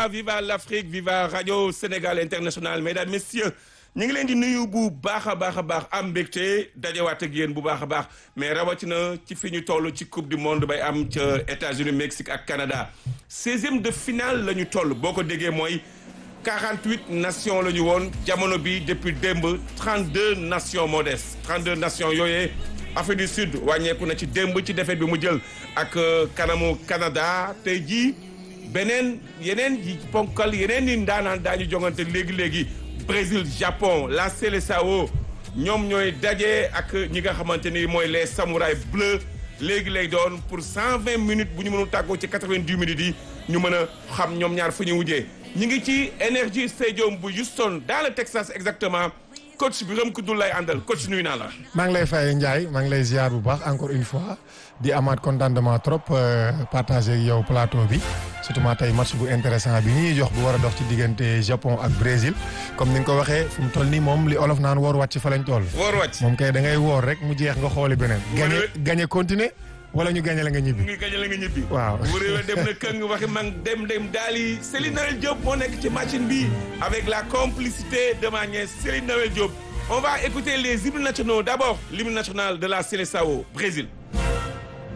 viva viva l'Afrique viva radio Sénégal international mesdames messieurs ñu ngi leen di nuyu bu baax a baax a baax am mbégte dajewaat ak yéen bu baax a baax mais rawatina ci fi ñu toll ci coupe du monde bay am ca États-Unis Mexique ak Canada seizième de finale la ñu toll boo ko déggee mooy 48 nations la ñu woon jamono bi depuis démb 32 nations moo des 32 nations yooyee Afrique du Sud wàññeeku na ci démb ci défaite bi mu jël ak kanamu Canada tey jii beneen yeneen yi ponkal yeneen yi ndaanaan daañu jongante léegi léegi Brésil Japon la Seleção ñoom ñooy daje ak ñi nga xamante ni mooy les samouraïs bleus léegi lay doon pour 120 minutes bu ñu mënul tàggoo ci 90 minutes yi ñu mën a xam ñoom ñaar fu ñu wujjee ñu ngi ci Energy Stadium bu Houston dans le Texas exactement coach bi Birame Koundoul lay àndal coach nuyu naa la. maa ngi lay fay Ndiaye maa ngi lay ziar bu baax encore une fois di amaat contentement trop partager ak yow plateau bi surtout ma tey match bu intéressant bi ñuy jox bu war a dox ci diggante Japon ak Brésil comme ni nga ko waxee fu mu toll nii moom li olof naan woor wàcc fa lañ toll. woor wàcc moom kay da ngay woor rek mu jeex nga xooli beneen. gañe gañe continuer wala ñu gañe la nga ñibbi. ñu gañe la nga ñibbi. waaw bu réew dem na këng waxi mag dem dem daal yi Céline Noël Diop moo nekk ci machine bi avec la complicité de ma nièce Céline Noël Diop. On va écouter les hymnes nationaux. D'abord, l'hymne national de la Seleção, Brésil.